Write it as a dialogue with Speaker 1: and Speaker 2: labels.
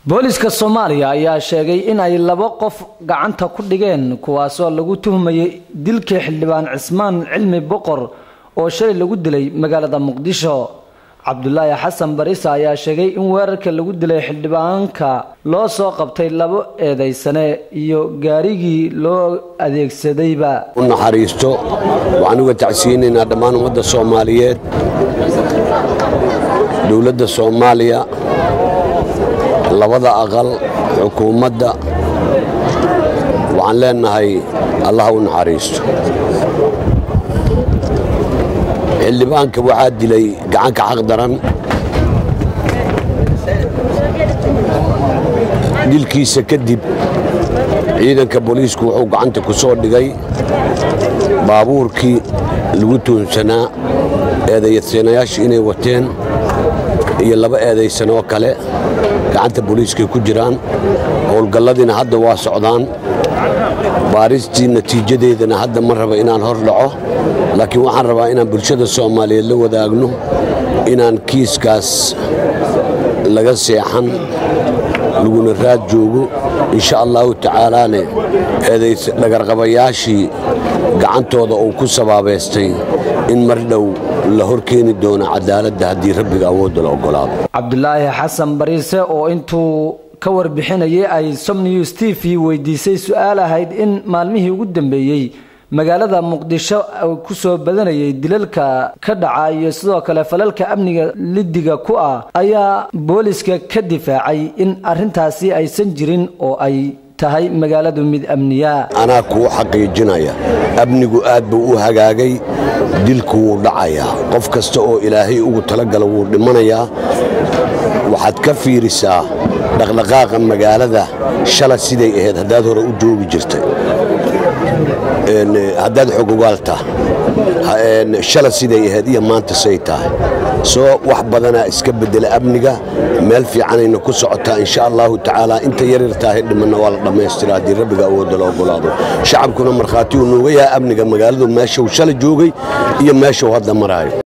Speaker 1: booliska soomaaliya ayaa sheegay in ay laba qof gacanta ku dhigeen kuwaasoo lagu tuhmayay dilkii xildhibaan cismaan cilmi boqor oo shalay lagu dilay magaalada muqdisho cabdulaahi xasan barisa ayaa sheegay in weerarka lagu dilay xildhibaanka loo soo qabtay labo eedaysane iyo gaarigii loo adeegsadayba
Speaker 2: u naxariisto waxaan uga tacsiyeynaynaa dhammaan ummadda soomaaliyeed dowladda soomaaliya labada aqal xukuumadda waxaan leenahay allaha u naxariisto xildhibaanka waxaa dilay gacanka xaq daran dilkiisa kadib ciidanka booliisku wuxuu gacanta ku soo dhigay baabuurkii lagu tuunsanaa eedayadsanayaashu inay wateen iyo laba eedaysan oo kale gacanta booliiskay ku jiraan howlgalladiina hadda waa socdaan baaristii natiijadeedana hadda ma raba inaan hor dhaco laakiin waxaan rabaa inaan bulshada soomaaliyeed la wadaagno inaan kiiskaas laga seexan laguna raad joogo insha allahu tacaalaane dhagarqabayaashii gacantooda uu ku sabaabaystay in mar dhow la hor keeni doono cadaaladda haddii rabbiga awoodda la oggolaado
Speaker 1: cabdulaahi xasan bariise oo intuu ka warbixinayay ay som news t v weydiisay su-aal ahayd in maalmihii ugu dambeeyey magaalada muqdisho ku soo badanayay dilalka ka dhaca iyo sidoo kale falalka amniga lidiga ku ah ayaa booliska ka difaacay in arrintaasi aysan jirin oo ay tahay magaaladu mid amniya
Speaker 2: anaa kuu xaqiijinaya amnigu aad buu u hagaagay dilku wuu dhacayaa qof kasta oo ilaahay ugu talagala wuu dhimanayaa waxaad ka fiirisaa dhaqdhaqaaqa magaalada shala siday ahayd haddaad hore u joogi jirtay haddaad xogogaalta shala siday ahayd iyo maanta say tahay soo wax badanaa iska bedela amniga meel fiicanayna ku socotaa insha allahu tacaala inta yaryar tahay dhimanna waa la dhammaystira haddii rabbiga awoodda la ogolaado shacabkuna markhaati uu nooga yahay amniga magaaladu meeshuu shala joogay iyo meeshuu hadda maraayo